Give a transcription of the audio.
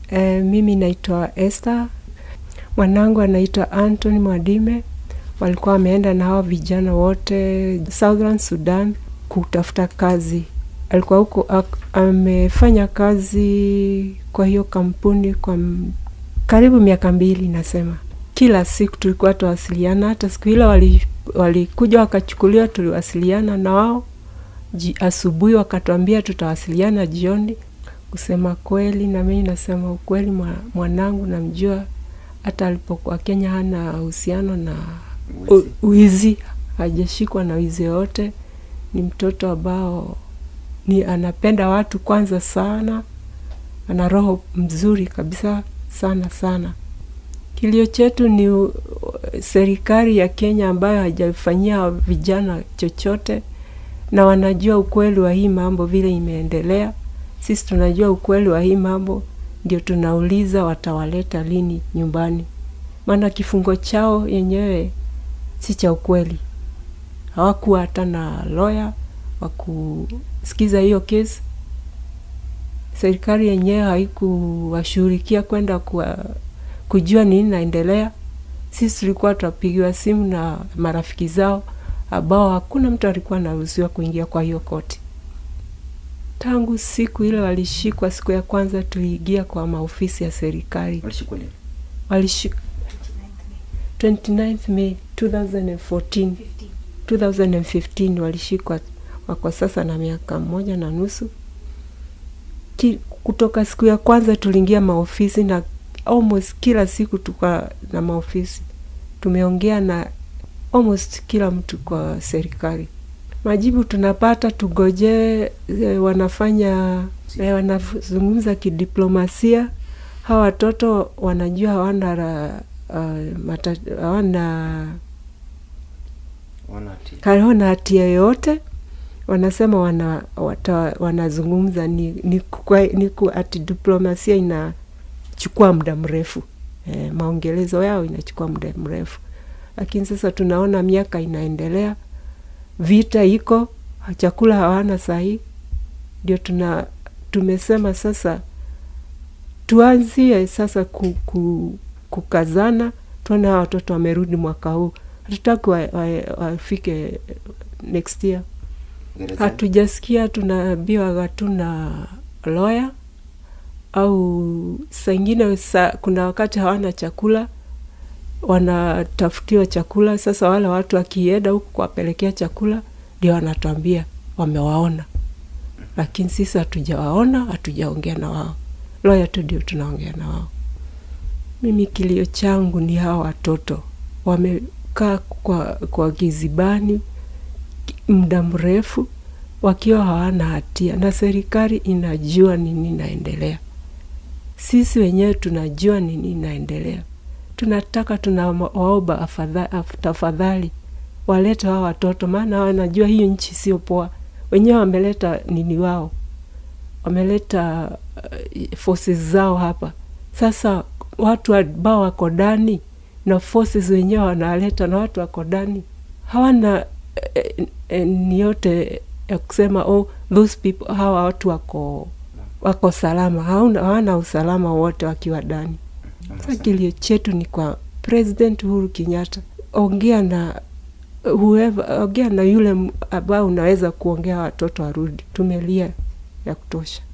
E, mimi naitwa Esther, mwanangu anaitwa Anthony Mwadime. Walikuwa wameenda na hao vijana wote Southern Sudan kutafuta kazi. Alikuwa huko ak- amefanya kazi kwa hiyo kampuni kwa m- karibu miaka mbili, nasema kila siku tulikuwa tuwasiliana. Hata siku ile wali- walikuja wakachukuliwa, tuliwasiliana na wao ji, asubuhi wakatuambia tutawasiliana jioni. Kusema kweli, na mimi nasema ukweli, mwa- mwanangu namjua, hata alipokuwa Kenya hana uhusiano na u- Wizi. wizi, hajashikwa na wizi yoyote. Ni mtoto ambao ni anapenda watu kwanza sana, ana roho mzuri kabisa sana sana. Kilio chetu ni u- serikali ya Kenya ambayo haijafanyia vijana chochote, na wanajua ukweli wa hii mambo vile imeendelea. Sisi tunajua ukweli wa hii mambo, ndio tunauliza watawaleta lini nyumbani, maana kifungo chao yenyewe si cha ukweli. Hawakuwa hata na lawyer wa kusikiza hiyo kesi. Serikali yenyewe haikuwashughulikia kwenda kwa kujua nini naendelea. Sisi tulikuwa tunapigiwa simu na marafiki zao ambao hakuna mtu alikuwa anaruhusiwa kuingia kwa hiyo koti. Tangu siku ile walishikwa, siku ya kwanza tuliingia kwa maofisi ya serikali, Walishikwa lini? walishikwa 29th May 2014 2015 walishikwa, wako sasa na miaka moja na nusu. Ki, kutoka siku ya kwanza tuliingia maofisi na almost kila siku tuka na maofisi, tumeongea na almost kila mtu kwa serikali. Majibu tunapata tugojee, e, wanafanya e, wanazungumza kidiplomasia. Hawa watoto wanajua hawana ra- uh, mata, hawana Wana hatia. hawana hatia yoyote. Wanasema wana, wata, wanazungumza ni, ni, kwa, ni ku, ati diplomasia inachukua muda mrefu e, maongelezo yao inachukua muda mrefu, lakini sasa tunaona miaka inaendelea, vita iko, chakula hawana sahii, ndio tuna tumesema sasa tuanzie sasa ku, ku, kukazana, tuone hawa watoto wamerudi mwaka huu. Hatutaki wafike wa, wafike next year. Gerezani? Hatujasikia, tunaambiwa hatuna lawyer au saa ingine sa, kuna wakati hawana chakula, wanatafutiwa chakula. Sasa wale watu wakienda huku kuwapelekea chakula, ndio wanatuambia wamewaona, lakini sisi hatujawaona, hatujaongea na wao. Lawyer tu ndio tunaongea na wao. Mimi kilio changu ni hawa watoto wamekaa kwa, kwa gizibani muda mrefu wakiwa hawana hatia, na serikali inajua nini inaendelea. Sisi wenyewe tunajua nini inaendelea. Tunataka tunawaomba afadha- af- tafadhali walete hawa watoto, maana wanajua hiyo nchi sio poa. Wenyewe wameleta nini wao, wameleta uh, forces zao hapa. Sasa watu ambao wako ndani na forces wenyewe wanaleta na watu wako ndani hawana eh, eh, ni yote ya kusema oh, those people hawa watu wako wako salama, hauna hawana usalama wote wakiwa ndani. Sasa kilio chetu ni kwa President Uhuru Kenyatta, ongea na whoever, ongea na yule m- ambao unaweza kuongea watoto warudi. Tumelia ya kutosha.